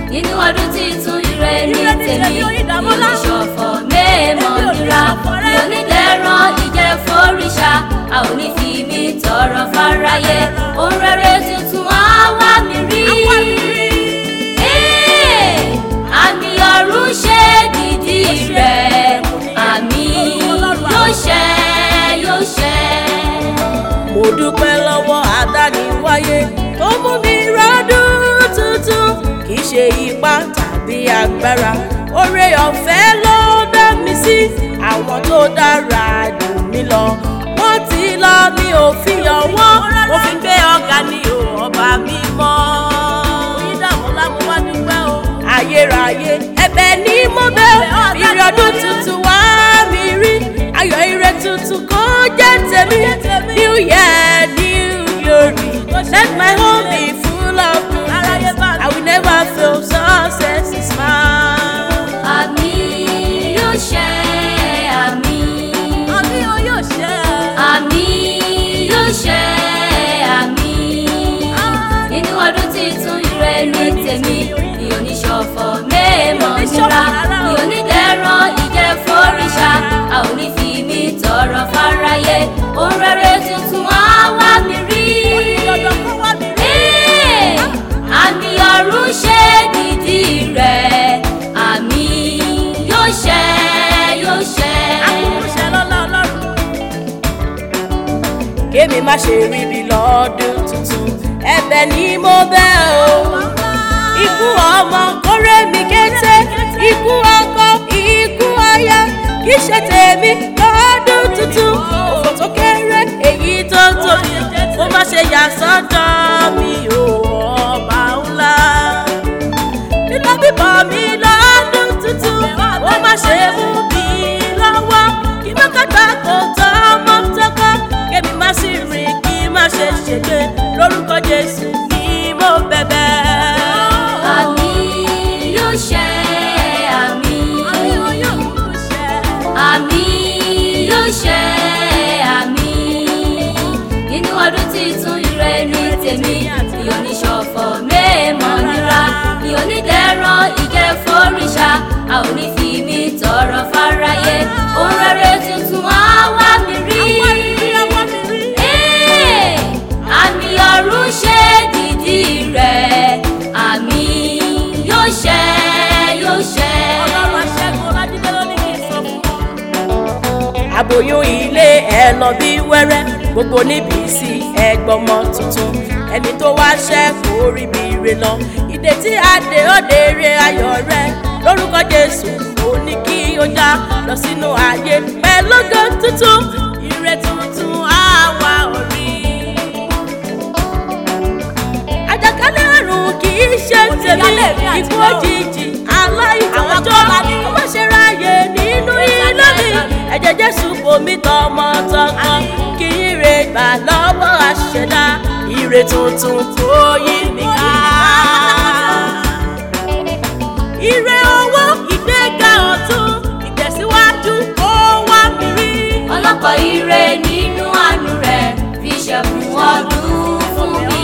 nínú ọdún titun ire ní Ire ní tèmi tèmi, Oyèdàmọ́lá. ìṣọ̀fọ̀ mẹ́ẹ̀mọ́ Èmi ò ní nira ṣọ̀fọ̀ mi rẹ. ò ní dẹ́ran ìjẹ́ foríṣà a ò ní fi mi tọrọ fáráyé ohun rere tuntun á wá mi rí. Ee, àmì ọ̀run ṣe dìdí rẹ̀ àmì yóò ṣẹ yóò ṣẹ. mo dúpẹ́ lọ́wọ́ àdániwáyé tó mú mi rọ́dún tuntun kì í ṣe ipá tàbí agbára oore ọ̀fẹ́ ló dá mi sí àwọn tó dára jù mí lọ wọ́n ti lọ mi ò fi yọ̀ wọ́n mo fi gbé ọ̀gá ní o ọba mi mọ́. onídàmọ́lá mo wá dúpẹ́ o. ayérayé ẹ̀bẹ̀ ni mo bẹ̀ ìrọ̀dún tuntun wá mi rí ayọ̀ ire tuntun kó jẹ́ tèmi new year new glory let my home be full of goodness I will never fail success is mine. àmì yóò ṣẹ àmì. àmì o yóò ṣe. àmì yóò ṣẹ àmì. nínú ọdún titun ire ní tèmi mi ò ní ṣọ̀fọ̀ mẹ́ẹ̀mọ́ nira mi ò ní dẹ́ran ìjẹ́ foríṣà a ò ní fi mi tọrọ fáráyé ohun rere tuntun á wá mi rí. Ee, àmì ọ̀run ṣe dìdí rẹ̀ àmì yóò ṣẹ yóò ṣẹ. àkókò lọ́lá ọlọ́run. kémi má ṣe rí bí lọ́dún tuntun ẹ̀bẹ̀ ni mo bẹ̀ o. ikú ọmọ kórè mi kété ikú ọkọ ikú aya kì í ṣe tèmi lọ́dún tuntun òfò tó kéré èyí tó tóbi mo má ṣe yà sọ́dọ̀ mi ò ọba ńlá bíbọ̀ bíbọ̀ mi lọ́dún tuntun ó má ṣe mú mi lọ́wọ́ kí má kàgbà kò tọ́ ọmọ tọkọ kémi má sì rìn kí má ṣe ṣègbè lórúkọ Jésù ni mo bẹ̀bẹ̀. àmì yóò ṣẹ àmì. àmì yóò ṣẹ àmì. nínú ọdún titun ire ní tèmi mi ò ní ṣọ̀fọ̀ mẹ́ẹ̀mọ́ nira mi ò ní dẹ́ran ìjẹ́ foríṣà a ò ní fi mi tọrọ fáráyé ohun rere tuntun á wá mi rí. Ee, àmì ọ̀run ṣe dìdí rẹ̀ àmì yóò ṣẹ yóò ṣẹ. àbòyún ilé ẹ lọ bí wẹ́rẹ́ gbogbo níbi sí ẹgbọmọ tuntun ẹni tó wá ṣẹ́ kó rí bí ire lọ ìdè tí a dé òde eré ayọ̀ rẹ lórúkọ Jésù ó ní kí ó já lọ sínú ayé pẹ̀lú ògo tuntun ire tuntun á wá orí. àjàkálẹ̀ àrùn kì í ṣe tèmi ikú òjijì aláìtọ́jọ́ ó má ṣe ráàyè nínú ilé mi ẹ̀jẹ̀ Jésù bomi tọmọtọkọ kí ire gbà lọ́wọ́ àṣẹdá ire tuntun kó yí mi ká. ire owó ìgbéga ọ̀tun ìtẹ̀síwájú kó wá mi rí. ọlọ́pàá ire nínú àánú rẹ̀ fi ṣẹ̀kùn ọdún fún mi.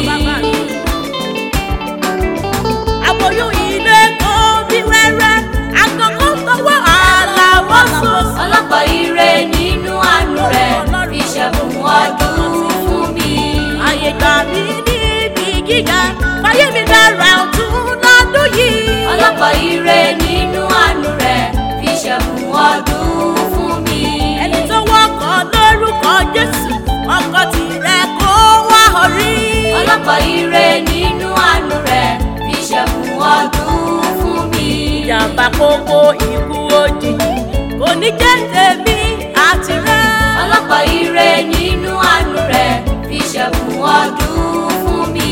àbòyún ilé kó bí wẹ́rẹ́ àkọ́kọ́ tọwọ́ àlàwọ̀ sùn. ọlọ́pàá ire nínú àánú rẹ̀ fi ṣẹ̀kùn ọdún fún mi. àyè gbà mí níbi gíga fàyè mi dára ọ̀tún lọ́dún yìí. ọlọ́pàá ire nínú àánú rẹ̀ fi ṣẹ̀kùn ọdún fún mi. ẹni tó wọkọ̀ lórúkọ Jésù ọkọ̀ tìrẹ kó wá orí. ọlọ́pàá ire nínú àánú rẹ̀ fi ṣẹ̀kùn ọdún fún mi. ìjàmbá kókó ikú òjijì kò ní jẹ́ tèmi àti rẹ̀. ọlọ́pàá ire nínú àánú rẹ̀ fi ṣẹ̀kùn ọdún fún mi.